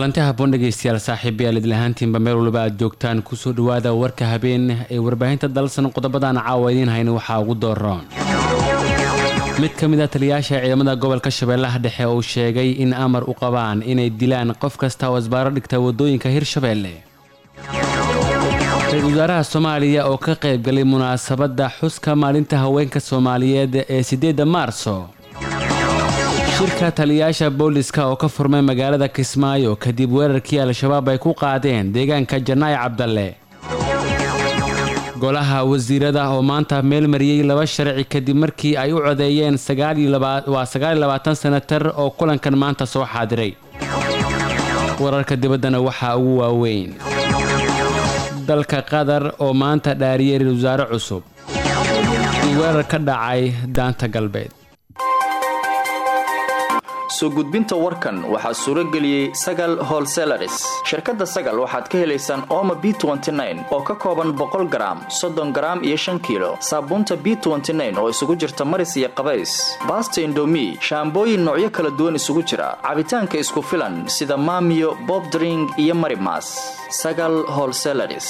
kulanti haboon dhegeystayaal saaxiibayaal idlahaantiinba meel waliba aad joogtaan kusoo dhawaada warka habeen ee warbaahinta dalsan qodobadan caawa idiin hayna waxaa ugu dooroon mid ka mid a taliyayaasha ciidamada gobolka shabeellaha dhexe uu sheegay in amar u qabaan inay dilaan qof kasta oo isbaaro dhigta wadooyinka hirshabeelle ra-iisul wasaaraha soomaaliya oo ka qaybgalay munaasabadda xuska maalinta haweenka soomaaliyeed ee sideedda maarso shirka taliyayaasha booliska oo ka furmay magaalada kismaayo kadib weerarkii al-shabaab ay ku qaadeen deegaanka janaayi cabdalle golaha wasiirada oo maanta meel mariyey laba sharci kadib markii ay u codeeyeen waa sagaaliyolabaatan senatar oo kulankan maanta soo xaadiray wararka dibaddana waxaa ugu waaweyn dalka qatar oo maanta dhaariyey ra-isul wasaare cusub iyo weerar ka dhacay daanta galbeed soo gudbinta warkan waxaa suuro geliyey sagal holselaris shirkadda sagal waxaad ka helaysaan ooma b oo ka kooban boqol garaam soddon garaam iyo shan kiilo saabuunta b oo isugu jirta maris iyo qabays baasta indomi shaambooyin noocyo kala duwan isugu jira cabitaanka isku filan sida maamiyo bobdring iyo marimas sagal holselaris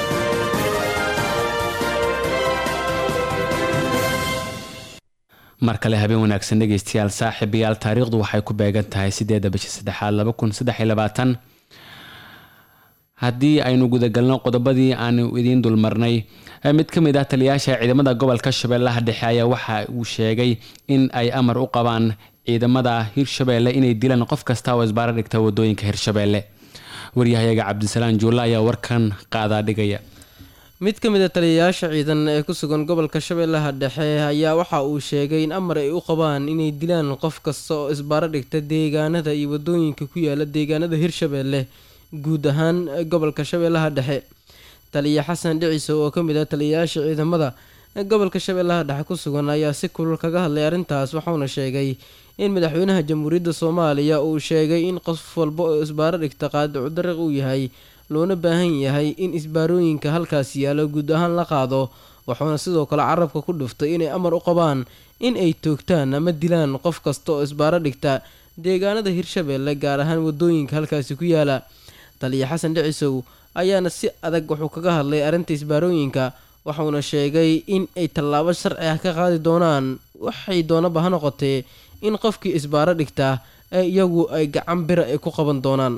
mar kale habeen wanaagsan dhegeystayaal saaxiibayaal taariikhdu waxay ku beegan tahay sideeda bisha saddexaad laba kun saddex iyo labaatan haddii aynu gudagalno qodobadii aanu idiin dulmarnay mid ka mid ah taliyayaasha ciidamada gobolka shabeellaha dhexe ayaa waxa uu sheegay in ay amar u qabaan ciidamada hirshabeelle inay dilaan qof kasta oo isbaaro dhigta wadooyinka hirshabeelle waryahayaga cabdisalaan juulla ayaa warkan qaadaa dhigaya mid ka mid a taliyayaasha ciidan ee ku sugan gobolka shabeellaha dhexe ayaa waxa uu sheegay in amar ay u qabaan inay dilaan qof kasta oo isbaaro dhigta deegaanada iyo wadooyinka ku yaala deegaanada hirshabeelle guud ahaan gobolka shabeellaha dhexe taliya xasan dhiciso oo ka mid ah taliyayaasha ciidamada gobolka shabeellaha dhexe ku sugan ayaa si kulul kaga hadlay arrintaas waxauna sheegay in madaxweynaha jamhuuriyadda soomaaliya uu sheegay in qof walba oo isbaaro dhigta qaadicu dariiq uu yahay loona baahan yahay in isbaarooyinka halkaas yaalo guud ahaan la qaado wuxuuna sidoo kale carabka ku dhuftay inay amar u qabaan in ay toogtaan ama dilaan qof kasta oo isbaaro dhigta deegaanada hirshabeelle gaar ahaan wadooyinka halkaasi ku yaala taliya xasan dhicisow ayaana si adag wuxuu kaga hadlay arrinta isbaarooyinka waxauna sheegay in ay tallaabo sharci ah ka qaadi doonaan waxay doonaba ha noqotee in qofkii isbaaro dhigta ee iyagu ay gacan bira ay ku qaban doonaan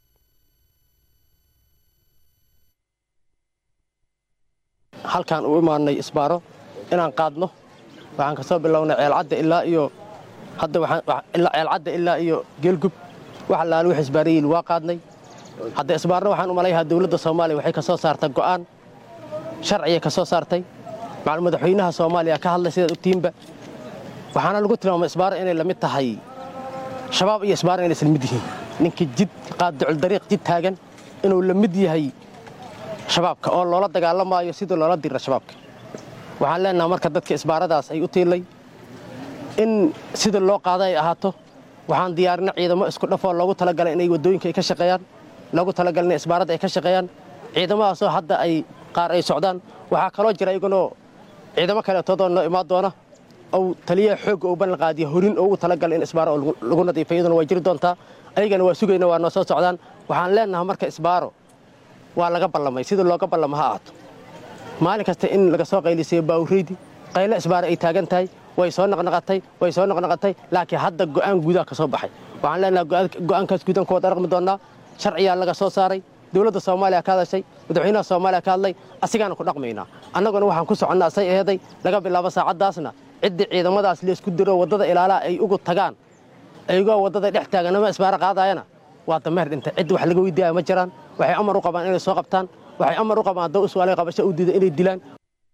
halkaan u imaanay isbaaro inaan qaadno waxaan ka soo bilownay ceelcadda ilaa iyo hadda ceelcadda ilaa iyo geelgub wax allaale wix isbaarayiin waa qaadnay hadda isbaarna waxaan u malayhaa dowladda soomaaliya waxay ka soo saartay go'aan sharciyay ka soo saartay maclu madaxweynaha soomaaliya ka hadlay sidaad ogtihiinba waxaana lagu tilmaamay isbaaro inay la mid tahay shabaab iyo isbaaro inay isla mid yihiin ninkii jid qaadduculdariiq jid taagan inuu la mid yahay shabaabka oo loola dagaalamaayo sidii loola dira shabaabka waxaan leenaha marka dadka isbaaradaas ay u tiilay in sida loo qaada ay ahaato waxaan diyaarina ciidamo isku dhafoo loogu talagalay inay waddooyinka ay ka shaqeeyaan loogu talagalay inay isbaaradda ay ka shaqeeyaan ciidamadaasoo hadda ay qaar ay socdaan waxaa kaloo jira iyagunoo ciidamo kaleetoodoo noo imaan doona ou taliyaha xoogga uu ballan qaadiya horin oo ugu talagalay in isbaaro oo lagu nadiifa iyaduna waa jiri doontaa ayagana waa sugayna waa noo soo socdaan waxaan leenaha marka isbaaro waa laga ballamay sidii looga ballama ha ahaato maalin kasta in laga soo qaylisayo baawureydi qaylo isbaara ay taagan tahay way soo naqnaqatay way soo naqnaqatay laakiin hadda go'aan guudaha ka soo baxay waxaan leenaha go'aankaas guudan ku wada dhaqmi doonnaa sharciyaa laga soo saaray dowladda soomaaliya ka hadashay madaxweynaha soomaaliya ka hadlay asigaana ku dhaqmaynaa annaguna waxaan ku soconnaa say eheday laga bilaabo saacaddaasna ciddii ciidamadaas laysku diro waddada ilaalaha ay ugu tagaan ayagoo waddada dhex taagan ama isbaaro qaadaayana waa dameer dhintay ciddi wax laga weydiiyaya ma jiraan waxay amar u qabaan inay soo qabtaan waxay amar u qabaan haddoo iswaalay qabasho u diida inay dilaan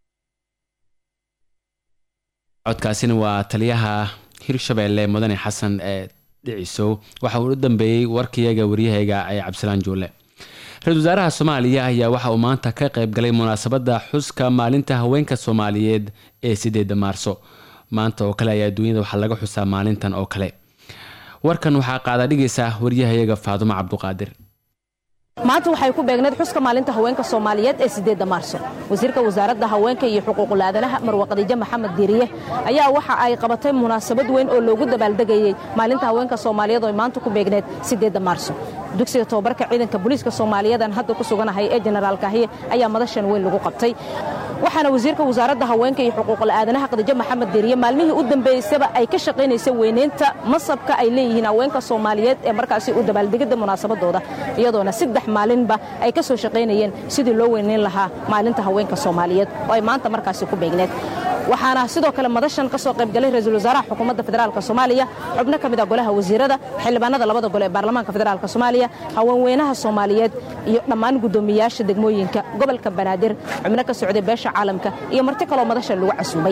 codkaasina waa taliyaha hirshabeelle mudane xasan ee dhicisow waxa uu u dambeeyey warkayaga waryahayga ee cabdisalaan juulle ra-isul wasaaraha soomaaliya ayaa waxa uu maanta ka qayb galay munaasabadda xuska maalinta haweenka soomaaliyeed ee sideeda maarso maanta oo kale ayaa adduunyada waxaa laga xusaa maalintan oo kale warkan waxaa qaada dhigaysa waryahayaga faadumo cabduqaadir maanta waxay ku beegneed xuska maalinta haweenka soomaaliyeed ee sideedda maarso wasiirka wasaaradda haweenka iyo xuquuqul aadanaha marwe khadiijo maxamed diiriye ayaa waxa ay qabatay munaasabad weyn oo loogu dabaaldegayey maalinta haweenka soomaaliyeed oo maanta ku beegneed sideedda maarso dugsiga tobabarka ciidanka booliiska soomaaliyeedan hadda ku suganahay ee jenaraal kaahiye ayaa madashan weyn lagu qabtay waxaana wasiirka wasaaradda haweenka iyo xuquuqul aadanaha khadiijo maxamed deeriye maalmihii u dambeysaba ay ka shaqaynaysa weyneynta masabka ay leeyihiin haweenka soomaaliyeed ee markaasi u dabaaldegidda munaasabadooda iyadoona saddex maalinba ay ka soo shaqaynayeen sidii loo weyneyn lahaa maalinta haweenka soomaaliyeed oo ay maanta markaasi ku beegneed waxaana sidoo kale madashan ka soo qaybgalay ra-iisul wasaaraha xukuumadda federaalk soomaaliya xubno ka mid a golaha wasiirada xildhibaanada labada gole ee baarlamaanka federaalk soomaaliya haweenweynaha soomaaliyeed iyo dhammaan guddoomiyaasha degmooyinka gobolka banaadir xubno ka socday beesha caalamka iyo marti kaloo madashan lagu casuumay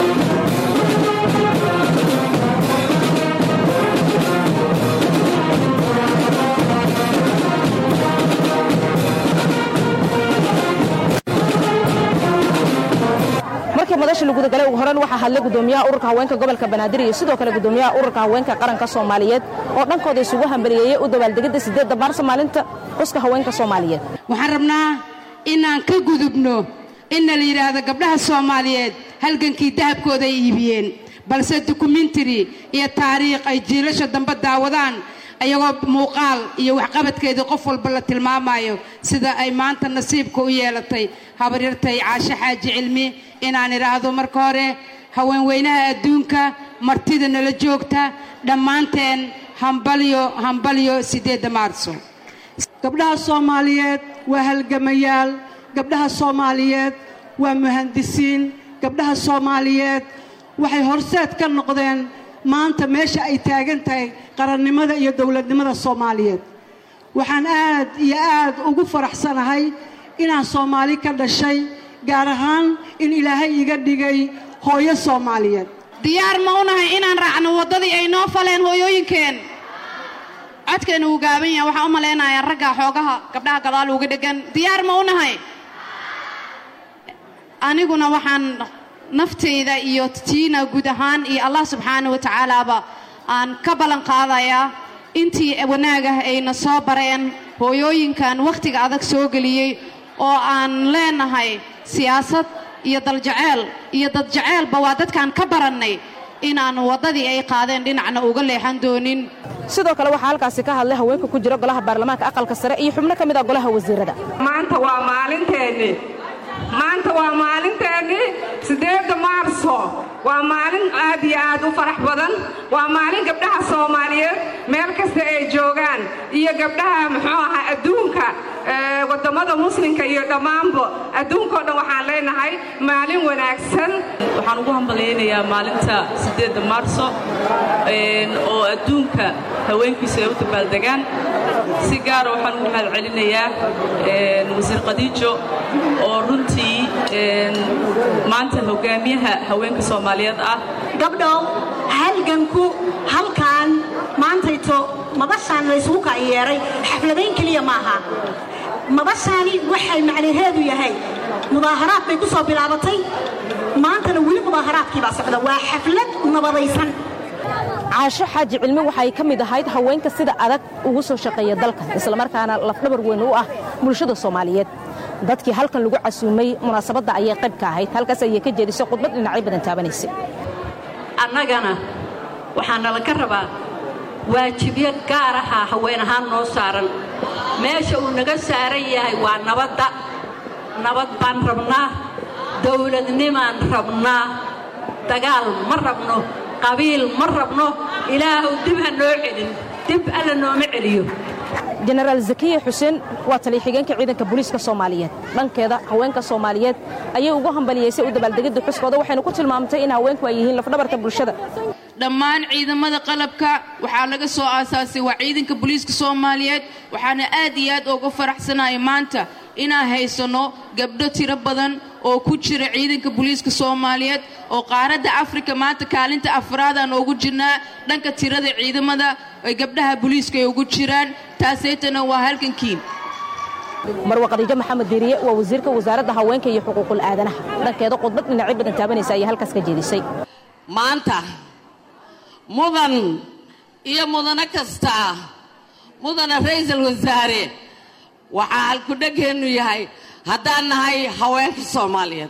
markii madasha lagu gudagalay ugu horan waxaa hadlay gudoomiyaha ururka haweenka gobolka banaadir iyo sidoo kale gudoomiyaha ururka haweenka qaranka soomaaliyeed oo dhankooda isugu hambaliyeeyey u dabaaldegidda sideedda maarso maalinta xuska haweenka soomaaliyeed waxaan rabnaa inaan ka gudubno inna la yidhaahdo gabdhaha soomaaliyeed halgankii dahabkooda ay iibiyeen balse dokumentary iyo taariikh ay jiilasha dambe daawadaan iyagoo muuqaal iyo waxqabadkeedii qof walba la tilmaamayo sida ay maanta nasiibka u yeelatay habaryartay caashe xaaji cilmi inaan idhaahdo marka hore haweenweynaha adduunka martida nala joogta dhammaanteen hambalyo hambalyo siddeedda maarso gabdhaha soomaaliyeed waa halgamayaal gabdhaha soomaaliyeed waa muhandisiin gabdhaha soomaaliyeed waxay horseed ka noqdeen maanta meesha ay taagan tahay qarannimada iyo dowladnimada soomaaliyeed waxaan aad iyo aad ugu faraxsanahay inaan soomaali ka dhashay gaar ahaan in ilaahay iga dhigay hooyo soomaaliyeed diyaar ma u nahay inaan raacno waddadii ay noo faleen hooyooyinkeen codkeena wuu gaaban yahay waxaan u malaynayaa ragga xoogaha gabdhaha gadaal uga dheggan diyaar ma u nahay aniguna waxaan naftayda iyo tiina guud ahaan iyo allah subxaana wa tacaalaaba aan ka ballan qaadayaa intii wanaagah ayna soo bareen hooyooyinkan wakhtiga adag soo geliyey oo aan leenahay siyaasad iyo daljaceyl iyo dadjaceylba waa dadkaan ka barannay inaannu waddadii ay qaadeen dhinacna uga leexan doonin sidoo kale waxaa halkaasi ka hadlay haweenka ku jira golaha baarlamaanka aqalka sare iyo xubno ka mid ah golaha wasiirada maanta waa maalinteenni maanta waa maalinteennii siddeedda maarso waa maalin aad iyo aad u farax badan waa maalin gabdhaha soomaaliyeed meel kasta ay joogaan iyo gabdhaha muxuu ahaa adduunka wadammada muslimka iyo dhammaanba adduunkao dhan waxaan leenahay maalin wanaagsan waxaan ugu hambalyaynayaa maalinta siddeedda maarso oo adduunka haweenkiisu ay u dabaaldegaan si gaara waxaan ugu mahad celinayaa wasiir khadiijo oo runtii maanta hogaamiyaha haweenka soomaaliyeed ah gabdhow halganku halkaan maantayto madashaan laysugu kaayeeray xafladayn keliya maaha madashaani waxay macnaheedu yahay mudaaharaad bay ku soo bilaabatay maantana weli mudaaharaadkii baa socda waa xaflad nabadaysan caasho xaaji cilmi waxay ka mid ahayd haweenka sida adag ugu soo shaqeeya dalkan islamarkaana lafdhabar weyn u ah bulshada soomaaliyeed dadkii halkan lagu casuumay munaasabadda ayay qayb ka ahayd halkaas ayay ka jeedisay khudbad dhinacyo badan taabanaysay annagana waxaa nala ka rabaa waajibyo gaar ahaa haween ahaan noo saaran meesha uu naga saaran yahay waa nabadda nabad baan rabnaa dawladnimaan rabnaa dagaal ma rabno qabiil ma rabno ilaahuw dib ha noo celin dib alla nooma celiyo jenaraal zakiya xuseen waa taliya-xigeenka ciidanka booliiska soomaaliyeed dhankeeda haweenka soomaaliyeed ayay ugu hambaliyeysay u dabaaldegidda xuskooda waxayna ku tilmaamtay in haweenku ay yihiin lafdhabarka bulshada dhammaan ciidamada qalabka waxaa laga soo aasaasay waa ciidanka booliiska soomaaliyeed waxaana aad iyo aad uga faraxsanahay maanta inaan haysanno gabdho tiro badan oo ku jira ciidanka booliiska soomaaliyeed oo qaaradda afrika maanta kaalinta afraadaan ugu jirnaa dhanka tirada ciidamada ay gabdhaha booliiska ay ugu jiraan taasaytana waa halkankii marwa khadiijo maxamed diiriye waa wasiirka wasaaradda haweenka iyo xuquuqul aadanaha dhankeeda khudbad dhinacyo badan taabanaysa ayaa halkaas ka jeedisay maanta mudan iyo mudano kasta mudana ra'iisul wasaare waxaa halkudhegeennu yahay haddaan nahay haweenka soomaaliyeed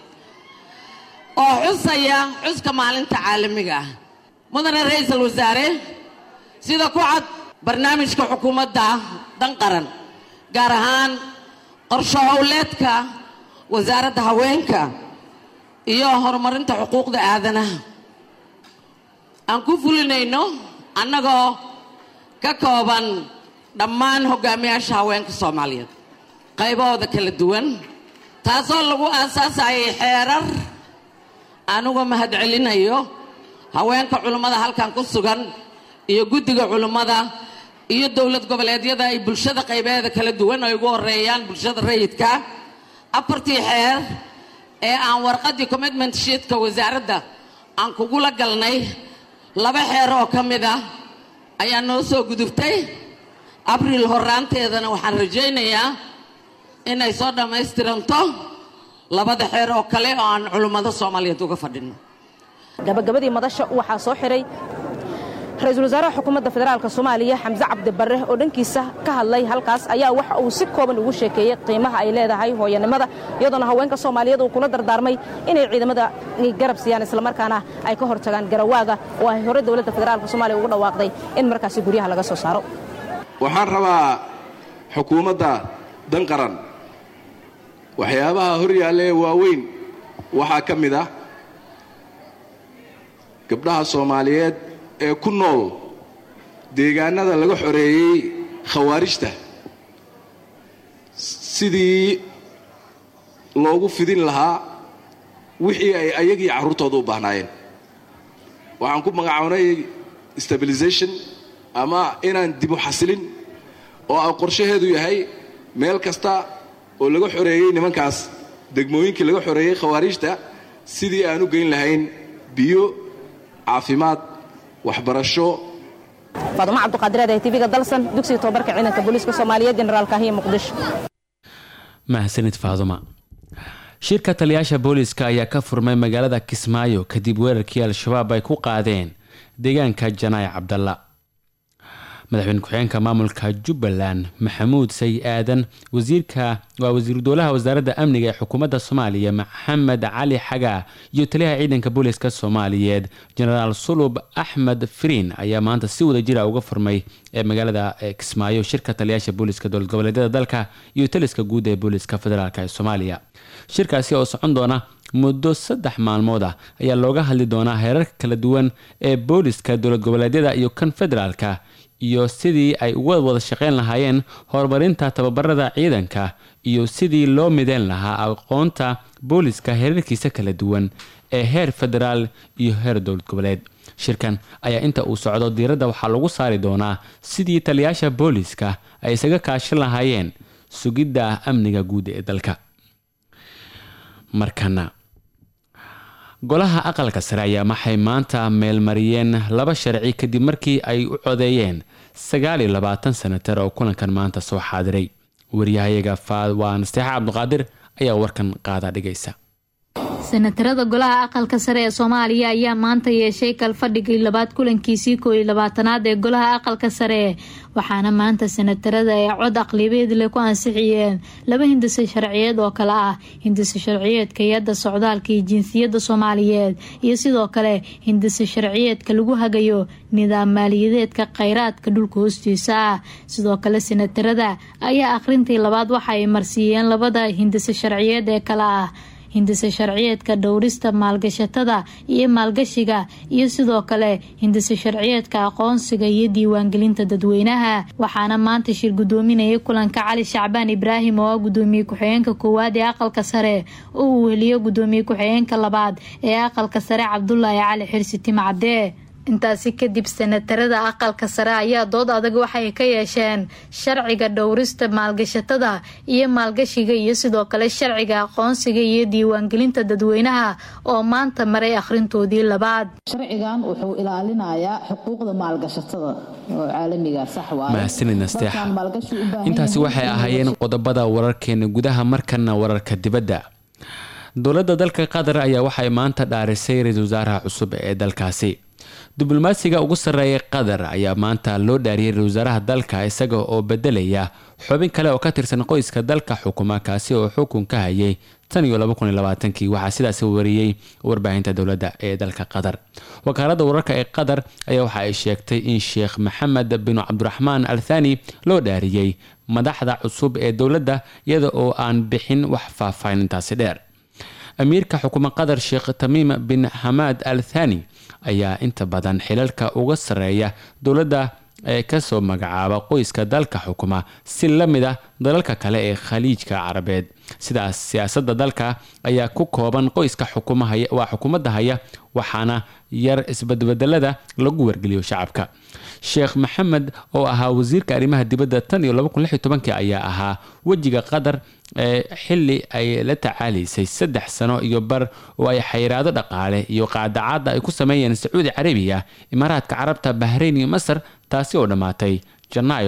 oo xusaya xuska maalinta caalamiga ah mudana ra'iisul wasaare sida ku cad barnaamijka xukuumadda dan qaran gaar ahaan qorsho howleedka wasaaradda haweenka iyo horumarinta xuquuqda aadanaha aan ku fulinayno annagoo ka kooban dhammaan hogaamiyaasha haweenka soomaaliyeed qaybahooda kala duwan taasoo lagu aasaasayay xeerar anuga mahadcelinayo haweenka culummada halkan ku sugan iyo guddiga culummada iyo dowlad goboleedyada ay bulshada qaybeeda kala duwan ay ugu horeeyaan bulshada rayidka afartii xeer ee aan warqaddii commitment sheetka wasaaradda aan kugula galnay laba xeer oo ka mid ah ayaa noo soo gudubtay abriil horaanteedana waxaan rajaynayaa inay soo dhammaystiranto labada xeer oo kale oo aan culummada soomaaliyeed uga fadhino gabagabadii madasha waxaa soo xiray ra-iisul wasaaraha xukuumadda federaalk soomaaliya xamse cabdi barre oo dhankiisa ka hadlay halkaas ayaa waxa uu si kooban ugu sheekeeyey qiimaha ay leedahay hooyanimada iyadoona haweenka soomaaliyeed uu kula dardaarmay inay ciidamada garab siiyaan islamarkaana ay ka hortagaan garawaaga oo ay hore dowladda federaalk soomaaliya ugu dhawaaqday in markaasi guryaha laga soo saaro waxaan rabaa xukuumadda dan qaran waxyaabaha hor yaalla ee waaweyn waxaa ka mid ah gabdhaha soomaaliyeed ee ku nool deegaanada laga xoreeyey khawaarijta sidii loogu fidin lahaa wixii ay ayagii carruurtooda u baahnaayeen waxaan ku magacownay stabilization ama inaan dibu xasilin oo a qorshaheedu yahay meel kasta oo laga xoreeyey nimankaas degmooyinkii laga xoreeyey khawaarijta sidii aan u geyn lahayn biyo caafimaad waxbarasho faadumo cabduqaadireed ee tv-ga dalsan dugsiga tobabarka ciidanka booliiska soomaaliyeed jenaraal kaahiya muqdisho mahadsanid faaduma shirka taliyaasha booliiska ayaa ka furmay magaalada kismaayo kadib weerarkii al-shabaab ay ku qaadeen deegaanka janaaye cabdalla madaxweyne ku-xigeenka maamulka jubbaland maxamuud say aadan wasiirka waa wasiiru dowlaha wasaaradda amniga ee xukuumadda soomaaliya maxamed cali xagaa iyo taliyaha ciidanka booliiska soomaaliyeed jenaraal sulub axmed firiin ayaa maanta si wada jira uga furmay ee magaalada kismaayo shirka taliyaasha booliiska dowlad goboleedyada dalka iyo taliska guud ee booliiska federaalk ee soomaaliya shirkaasi oo socon doona muddo saddex maalmood ah ayaa looga hadli doonaa heerarka kala duwan ee booliiska dowlad goboleedyada iyo kan federaalka iyo sidii ay uga wada shaqeyn lahaayeen horumarinta tababarada ciidanka iyo sidii loo mideyn lahaa aqoonta booliska heerarkiisa kala duwan ee heer federaal iyo heer dowlad goboleed shirkan ayaa inta uu socdo diiradda waxaa lagu saari doonaa sidii taliyaasha booliska ay isaga kaashan lahaayeen sugidda amniga guud ee dalka markana golaha aqalka sare ayaa waxay maanta meelmariyeen laba sharci kadib markii ay u codeeyeen sagaal iyo labaatan senatar oo kulankan maanta soo xaadiray waryahayaga waa nasteexa cabduqaadir ayaa warkan qaada dhigaysa senatarada golaha aqalka sare ee soomaaliya ayaa maanta yeeshay kalfadhigii labaad kulankiisii koo iyo labaatanaad ee golaha aqalka sare waxaana maanta senatarada ay cod aqlibeed leh ku ansixiyeen laba hindise sharciyeed oo kale ah hindise sharciyeedka hay-adda socdaalka iyo jinsiyadda soomaaliyeed iyo sidoo kale hindise sharciyeedka lagu hagayo nidaam maaliyadeedka kheyraadka dhulka hoostiisa ah sidoo kale senatarada ayaa akhrintii labaad waxa ay marsiiyeen labada hindise sharciyeed ee kale ah hindise sharciyeedka dhowrista maalgashatada iyo maalgashiga iyo sidoo kale hindise sharciyeedka aqoonsiga iyo diiwaangelinta dadweynaha waxaana maanta shir gudoominayay kulanka cali shacbaan ibraahim oo ah gudoomiye ku-xigeenka koowaad ee aqalka sare oo uu weliyo gudoomiye ku-xigeenka labaad ee aqalka sare cabdulaahi cali xirsi timcadee intaasi kadib senatarada aqalka sare ayaa dood adag waxay ka yeesheen sharciga dhowrista maalgashatada iyo maalgashiga iyo sidoo kale sharciga aqoonsiga iyo diiwaangelinta dadweynaha oo maanta maray akhrintoodii labaad sharcigan wuxuu ilaalinayaa xuquuqda maalgashatada oo caalamiga sax mahadsanid nasteexa intaasi waxay ahaayeen qodobada wararkeena gudaha markana wararka dibadda dowladda dalka qatar ayaa waxay maanta dhaarisay ra-iisul wasaaraha cusub ee dalkaasi diblomaasiga ugu sarreeya qatar ayaa maanta loo dhaariyay ra-isul wasaaraha dalka isaga oo bedelaya xubin kale oo ka tirsan qoyska dalka xukuma kaasi oo xukun ka hayay tan iyo kii waxaa sidaas wariyey warbaahinta dowladda ee dalka qatar wakaaladda wararka ee qatar ayaa waxa ay sheegtay in sheekh maxamed bin cabdiraxmaan al thani loo dhaariyey madaxda cusub ee dowladda iyada oo aan bixin wax faahfaahinintaasi dheer amiirka xukuma qatar sheekh tamiim bin xamaad al thani ayaa inta badan xilalka uga sarreeya dowladda ee kasoo magacaaba qoyska dalka xukuma si la mid ah dalalka kale ee khaliijka carabeed sidaas siyaasadda dalka ayaa ku kooban qoyska waa xukuumadda haya waxaana yar isbadbedelada lagu wargeliyo shacabka sheekh maxamed oo ahaa wasiirka arrimaha dibadda tan iyo ayaa ahaa wejiga qatar ee xili ay la tacaalaysay saddex sano iyo bar oo ay xayiraado dhaqaale iyo qaadacaadda ay ku sameeyeen sacuudi carabiya imaaraadka carabta bahrayn iyo masar taasi oo dhammaatay janaayo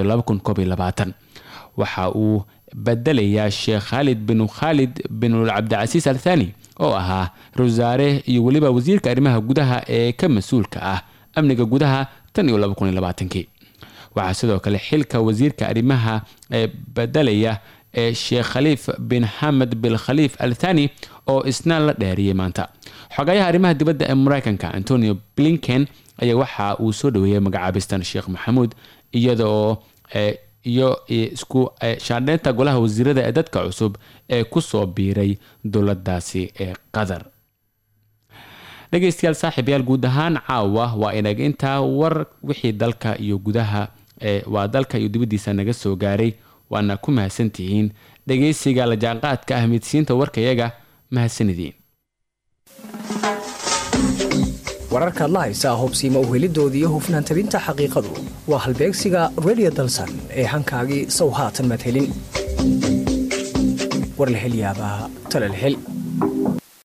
waxa uu bedelayaa sheekh khaalid bin khaalid bin cabdicasiis al thani oo ahaa rawasaare iyo weliba wasiirka arrimaha gudaha ee ka mas-uulka ah amniga gudaha tan iyo waxaa sidoo kale xilka wasiirka arrimaha ee bedelaya ee sheekh khaliif bin xamed bin khaliif al thani oo isna la dheeriyey maanta xogayaha arrimaha dibadda ee mareykanka antonio blinken ayaa waxa uu soo dhaweeyey magacaabistan sheekh maxamuud iyadaoo iyo isku shaandheynta golaha wasiirada ee dadka cusub ee kusoo biiray dowladaasi ee qatar dhegeystayaal saaxiibayaal guud ahaan caawa waa inaga intaa war wixii dalka iyo gudaha waa dalka iyo dibaddiisa naga soo gaaray waana ku mahadsantihiin dhegeysiga la jaanqaadka ah midsiinta warkayaga mahadsanidin wararkaad la haysaa hubsiima uhelidooda iyo hufnaan tabinta xaqiiqadu waa halbeegsiga redio dalsan ee hankaagii sow haatan madhelin war la helyaabaa talal hel